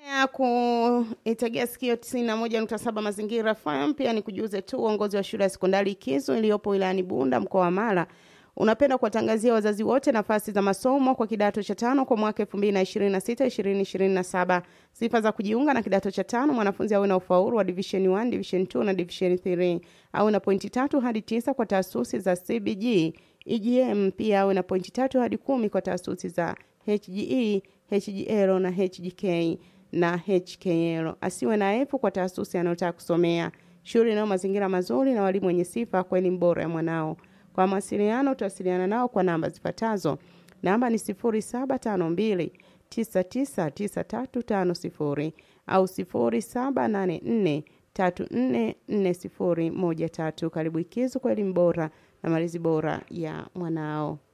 ya kuitegea sikio 91.7 Mazingira FM. Pia ni kujuze tu uongozi wa shule ya sekondari Ikizo iliyopo wilayani Bunda mkoa wa Mara unapenda kuwatangazia wazazi wote nafasi za masomo kwa kidato cha tano kwa mwaka 2026 2027. Sifa za kujiunga na kidato cha tano: mwanafunzi awe na ufaulu wa division 1, division 2 na division 3, awe na pointi tatu hadi tisa kwa taasisi za CBG, EGM. Pia awe na pointi tatu hadi kumi kwa taasisi za HGE, HGL na HGK na HKL. Asiwe na F kwa taasisi anayotaka kusomea. Shule inayo mazingira mazuri na walimu wenye sifa kwa elimu bora ya mwanao. Kwa mawasiliano utawasiliana nao kwa namba zifuatazo. Namba ni 0752 999350 au 0784 344013. Karibu Ikizu kwa elimu bora na malezi bora ya mwanao.